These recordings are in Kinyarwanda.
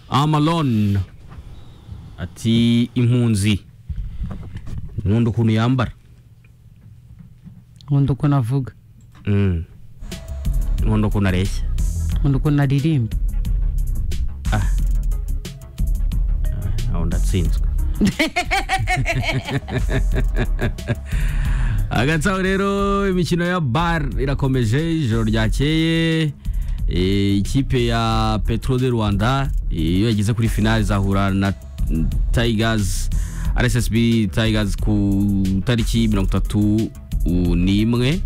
amalone ati impunzi nkunda ukuntu yambara nkunda ukuntu avuga Mm. nkunda ukuntu areshya nkunda ukuntu aririmba aho ndatsinzwe hagati aho rero imikino ya bar irakomeje ijoro ryakeye eh, ikipe ya petro de rwanda eh, iyo yageze kuri finale izahura na tigers rssb tigers ku tariki mirongo itatu u- n'imwe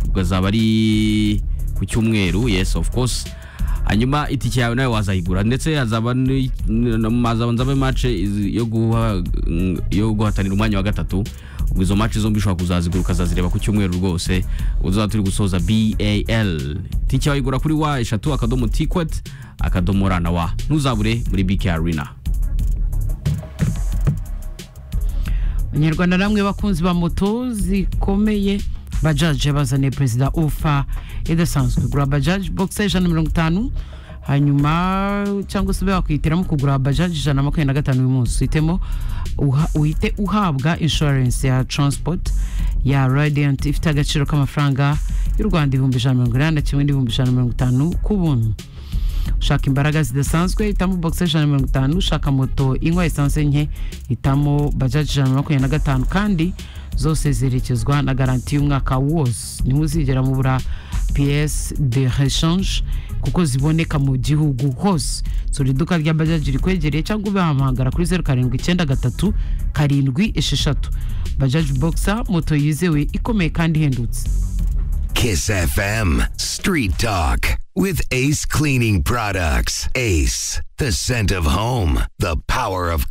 ubwo azaba ari ku cyumweru yes of course hanyuma itike yawe nawe wazayigura ndetse hazaba ni- n- hazaba nzaba mace yo guha yo guhatanira umwanya wa gatatu ubwo izo mace zombi ushobora kuzazigura ukazazireba ku cyumweru rwose uzaba turi gusoza bal tike wayigura kuri wa eshatu akadomo tikwet akadomo rana wa ntuzabure muri bk arena abanyarwanda namwe bakunzi ba moto zikomeye bajaje bazaniye perezida ofa idasanzwe gura bajaje bogisi ijana na mirongo itanu hanyuma cyangwa se ube wakwihitiramo kugura bajaje ijana na makumyabiri na gatanu uyu munsi uhitemo uha- uhite uhabwa inshuwarensi ya taransipoti ya radiyanti ifite agaciro k'amafaranga y'u rwanda ibihumbi ijana na mirongo inani na kimwe n'ibihumbi ijana na mirongo itanu ku buntu ushaka imbaraga zidasanzwe hitamo bogisi ijana na mirongo itanu ushaka moto inywa esanse nke hitamo bajaji ijana na makumyabiri na gatanu kandi zose zerekezwa na garanti y'umwaka wose ntimuzigera mubura piyesi de reshanje kuko ziboneka mu gihugu hose sura iduka rya bajaji rikwegereye cyangwa ubahamagara kuri zeru karindwi icyenda gatatu karindwi esheshatu bajaji bogisa moto yizewe ikomeye kandi ihendutse Kiss FM Street Talk with Ace Cleaning Products. Ace, the scent of home, the power of